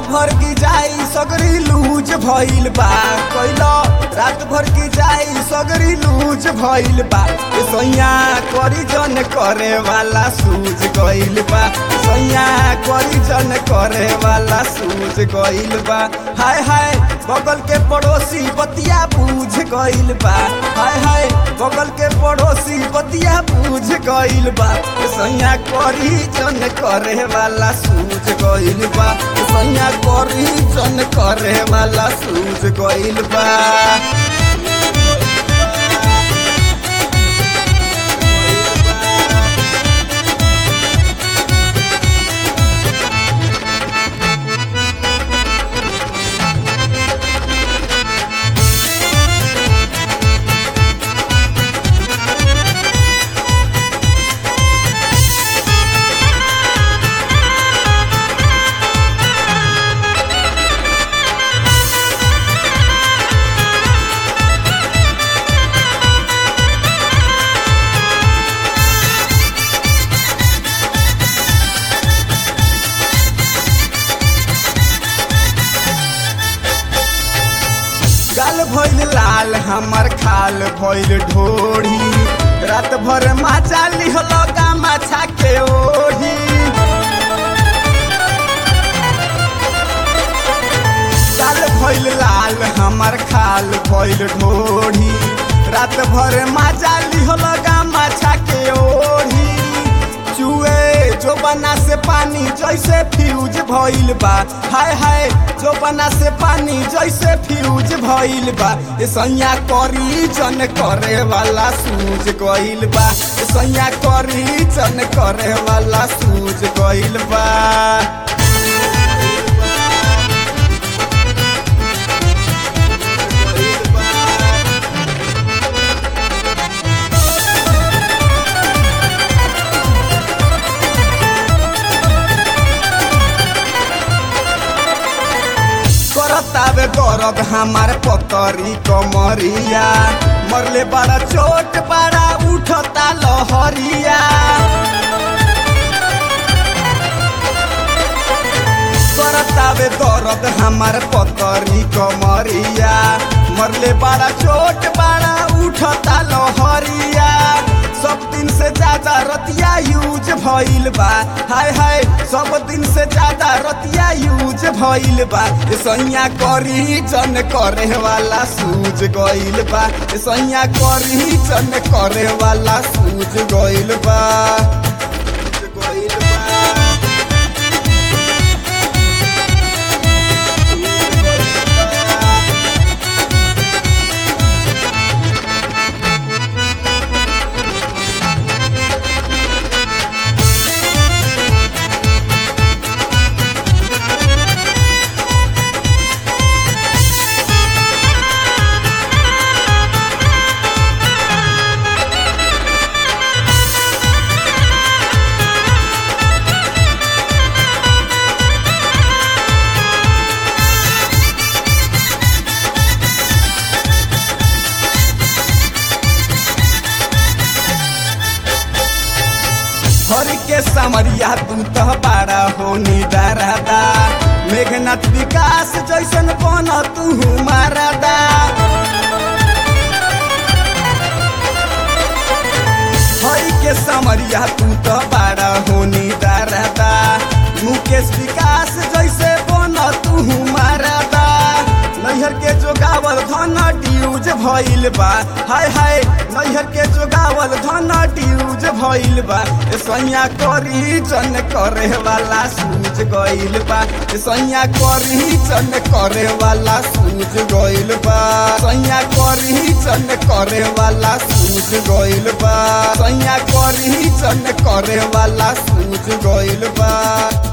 भर की जाई सगरी लूज भइल बा कैला रात भर की जाई सगरी लूज भइल बा ए सैया करी जन करे वाला सूझ गइल बा सैया करी जन करे वाला सूझ गइल बा हाय हाय बगल के पड़ोसी बतिया बूझ गइल बा हाय हाय बगल के पड़ोसी बतिया बूझ गइल बा ए सैया करी जन करे वाला सूझ गइल बा ए सैया करी जन करे वाला सूझ गइल बा गाल भइल लाल हमर खाल भइल ढोढ़ी रात भर माचा लिहल माछा के ओढ़ी गाल भइल लाल हमर खाल भइल ढोढ़ी रात भर माचा लिहल माछा के ओढ़ी चुए जो बना से पानी जैसे फ्यूज भइल बा हाय हाय जो बना से पानी जैसे फ्यूज भइल बा ए सैया करी जन करे वाला सूझ गइल बा ए सैया करी जन करे वाला सूझ गइल बा करतावे गरब हमार पतरी कमरिया मरले बड़ा चोट बड़ा उठता लहरिया करतावे दर्द हमार पतरी कमरिया मरले बड़ा चोट बड़ा उठता लहरिया सब दिन से ज्यादा रतिया यूज भइल बा हाय हाय सब दिन से ज्यादा रतिया यूज भइल बा ए सैया करी जन करे वाला सूझ गइल बा ए सैया करी जन करे वाला सूझ गइल बा सूझ गइल बा हरि के समरिया तू तो बाड़ा हो निदारादा मेघनाथ विकास जैसन बन तू मारादा हरि के समरिया तू तो बाड़ा हो निदारादा मुकेश विकास जैसे बन तू मारादा नैहर के जोगावल धन ड्यूज भइल बा हाय हाय नैहर के जोगावल धन ड्यूज भइल बा ए सैया करी जन करे वाला सूझ गइल बा ए सैया करी जन करे वाला सूझ गइल बा सैया करी जन करे वाला सूझ गइल बा सैया करी जन करे वाला सूझ गइल बा